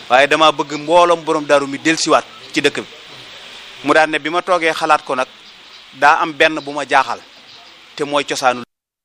waaye dama bëgg mbooloom borom daaru mi dellusiwaat ci dëkk bi mu daan ne bi ma toogee xalaat ko nag daa am benn bu ma jaaxal te mooy cosaanu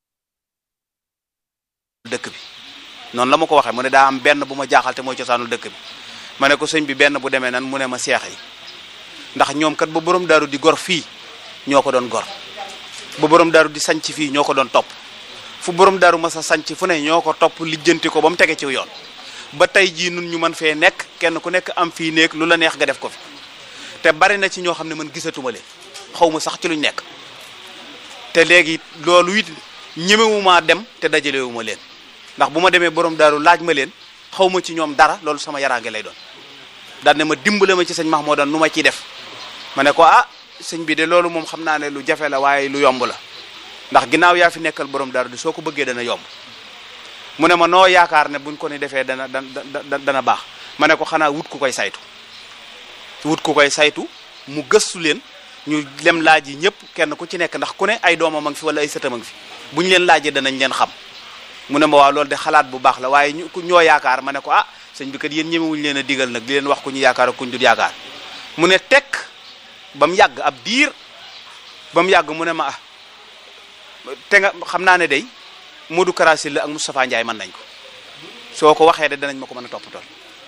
dëkk bi noonu la ma ko waxee mu ne daa am benn bu ma jaaxal te mooy cosaanu dëkk bi ma ne ko sëñ bi benn bu demee nan mu ne ma seex yi ndax ñoom kat ba borom daaru di gor fii ñoo ko doon gor ba borom daaru di sanc fii ñoo ko doon topp fu borom daaru ma sa sanc fu ne ñoo ko topp lijjanti ko ba mu tege ci yoon ba tey jii nun ñu mën fee nekk kenn ku nekk am fii néeg lu la neex nga def ko fi te bari na ci ñoo xam ne man gisatuma leen xaw ma sax ci luñ nekk te léegi loolu it ñemewumaa dem te dajalewuma leen ndax bu ma demee borom daaru laaj ma leen xaw ma ci ñoom dara loolu sama yaraange lay doon daan ne ma dimbale ma ci sëñ Mahmoudan nu ma ciy def ma ne ko ah sëñ bi de loolu moom xam naa ne lu jafe la waaye lu yomb la ndax ginnaaw yaa fi nekkal borom daaru di soo ko bëggee dana yomb mu ne ma noo yaakaar ne buñ ko ni defee dana dana dana baax ma ne ko xanaa wut ku koy saytu wut ku koy saytu mu gëstu leen ñu lem laaj yi ñëpp kenn ku ci nekk ndax ku ne ay doomam a ngi fi wala ay sëtam a ngi fi bu ñu leen laajee danañ leen xam mu ne ma waaw loolu de xalaat bu baax la waaye ñu ñoo yaakaar ma ne ko ah sëñ bi kat yéen ñemewuñu leen a digal nag di leen wax ku ñu yaakaar ak ku ñu dul yaakaar mu ne tekk ba mu yàgg ab diir ba mu yàgg mu ne ma ah te nga xam naa ne day Modou Karasil la ak Moustapha Ndiaye mën nañ ko soo ko waxee de danañ ma ko mën a toppatool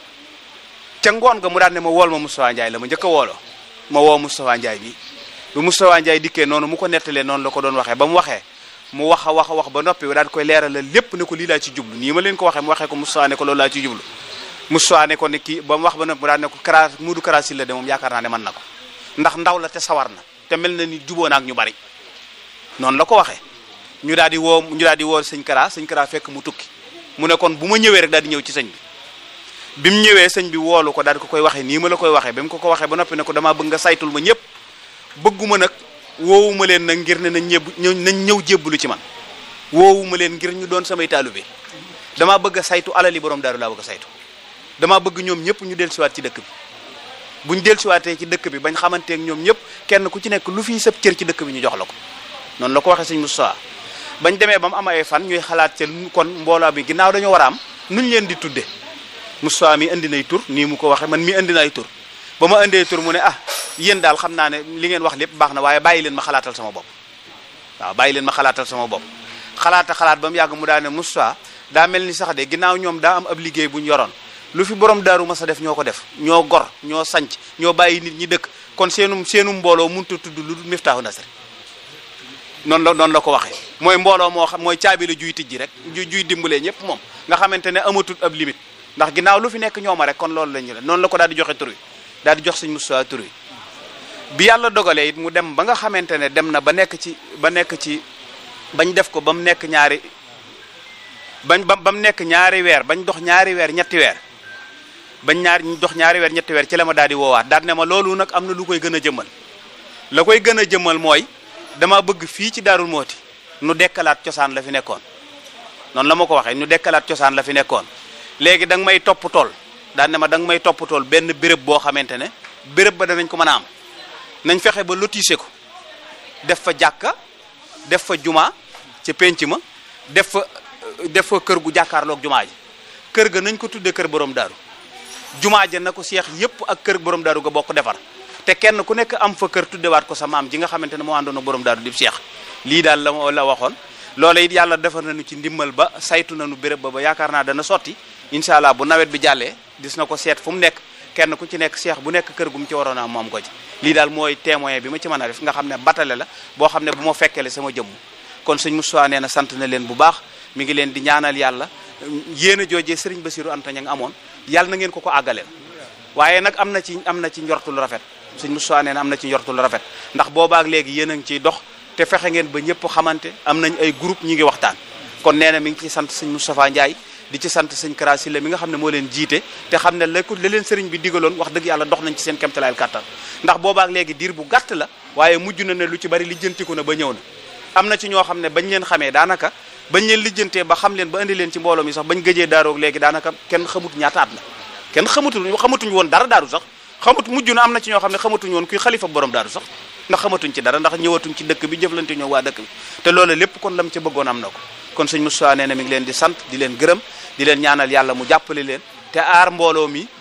ca ngoon nga mu daan ne ma wool ma Moustapha Ndiaye la ma njëkk a wooloo ma woo Moustapha Ndiaye bi bu Moustapha Ndiaye dikkee noonu mu ko nettalee noonu la ko doon waxee ba mu waxee mu wax a wax a wax ba noppi daal koy leeralal lépp ne ko lii laa ci jublu nii ma leen ko waxee mu waxee ko Moustapha ne ko loolu laa ci jublu Moustapha ne ko ne kii ba mu wax ba noppi mu daal ne ko Kara Modou Karasil la de moom yaakaar naa ne mën na ko ndax ndaw la te sawar na te mel na ni juboo na ak ñu bari noonu la ko waxee ñu daal di woo ñu daal di woo sëñ Kara sëñ Kara fekk mu tukki mu ne kon bu ma ñëwee rek daal di ñëw ci sëñ bi bi mu ñëwee sëñ bi woolu ko daal di ko koy waxee nii ma la koy waxee ba mu ko ko waxee ba noppi ne ko damaa bëgg nga saytul ma ñëpp bëgguma nag woowuma leen nag ngir ne nañ ñëb ñëw nañ ñëw jébbalu ci man woowuma leen ngir ñu doon samay taalibe damaa bëgg a saytu alali borom daaru laa bëgg a saytu damaa bëgg ñoom ñëpp ñu dellusiwaat ci dëkk bi buñ dellusiwaatee ci dëkk bi bañ xamanteek ñoom ñëpp kenn ku ci nekk lu fii sëb cër ci dëkk bi ñu jox la ko noonu la ko waxee sëñ Moustapha bañ demee ba mu am ay fan ñuy xalaat ca kon mbooloo bi ginnaaw dañoo war a am nuñ leen di tudde Moustapha mi indi nay tur nii mu ko waxee man mi indi nay tur ba ma indee tur mu ne ah yéen daal xam naa ne li ngeen wax lépp baax na waaye bàyyi leen ma xalaatal sama bopp waaw bàyyi leen ma xalaatal sama bopp xalaata xalaat ba mu yàgg mu daa ne Moustapha daa mel ni sax de ginnaaw ñoom daa am ab liggéey bu ñu yoroon lu fi borom daaru ma sa def ñoo ko def ñoo gor ñoo sanc ñoo bàyyi nit ñi dëkk kon seenu seenu mbooloo mënut a tudd lu dul Miftaahu Nasri noonu la noonu la ko waxee mooy mbooloo moo xam mooy caabi la juy tijji rek ju juy dimbalee ñëpp moom nga xamante ne amatul ab limite ndax ginnaaw lu fi nekk ñooma rek kon loolu la ñu la noonu la ko daal di joxe tur wi daal di jox sëñ Moustapha tur wi bi yàlla dogalee it mu dem ba nga xamante ne dem na ba nekk ci ba nekk ci bañ def ko ba mu nekk ñaari bañ ba ba mu nekk ñaari weer bañ dox ñaari weer ñetti weer bañ ñaari ñu dox ñaari weer ñetti weer ci la ma daal di woowaat daal ne ma loolu nag am na lu koy gën a jëmmal la koy gën a jëmmal mooy dama bëgg fii ci Daarul Mooti nu dekkalaat cosaan la fi nekkoon noonu la ma ko waxee nu dekkalaat cosaan la fi nekkoon léegi da nga may topp tool daan ne ma da nga may topp tool benn béréb boo xamante ne béréb ba danañ ko mën a am nañ fexe ba lotissé ko def fa jàkka def fa juma ca penc ma def fa def fa kër gu jàkkaarloog jumaa ji kër ga nañ ko tuddee kër borom daaru jumaa ja na ko seex yépp ak kër borom daaru ga bokk defar te kenn ku nekk am fa kër tuddewaat ko sa maam ji nga xamante ne moo àndoon ak borom daaru di seex lii daal la la waxoon loola it yàlla defar nañu ci ndimbal ba saytu nañu béréb ba ba yaakaar naa dana sotti incha allah bu nawet bi jàllee gis na ko seet fu mu nekk kenn ku ci nekk seex bu nekk kër gu mu ci waroon a moom ko ci lii daal mooy témoin bi ma ci mën a def nga xam ne batale la boo xam ne bu ma fekkele sama jëmm kon sëñ Moussa nee na sant na leen bu baax mi ngi leen di ñaanal yàlla yéen a joojee sëriñ Basiru Anta ña nga amoon yàlla na ngeen ko ko àggaleel waaye nag am na ci am na ci njortul rafet sëñ Moussa nee na am na ci njortul rafet ndax boobaak léegi yéen a ngi ciy dox te fexe ngeen ba ñëpp xamante am nañ ay groupe ñi ngi waxtaan kon nee na mi ngi ci sant sëñ Moustapha Ndiaye di ci sant sëñ Kara Sylla mi nga xam ne moo leen jiite te xam ne la ko la leen sëriñ bi digaloon wax dëgg yàlla dox nañ ci seen kemtalaayal kàttan ndax boobaak léegi diir bu gàtt la waaye mujj na ne lu ci bari lijjantiku na ba ñëw na am na ci ñoo xam ne bañ leen xamee daanaka bañ leen lijjantee ba xam leen ba indi leen ci mbooloo mi sax bañ gëjee daaroog léegi daanaka kenn xamut ñaata at la kenn xamutul xamatuñ woon dara daaru sax xamut mujj na am na ci ñoo xam ne xamatuñ woon kuy xalifa borom daaru sax ndax xamatuñ ci dara ndax ñëwatuñ ci dëkk bi jëflante ñoo waa dëkk bi te loolu lépp kon lam ca bëggoon am na ko kon sëñ Moussa nee na mi ngi leen di sant di leen gërëm di leen ñaanal yàlla mu jàppale leen te aar mbooloo mi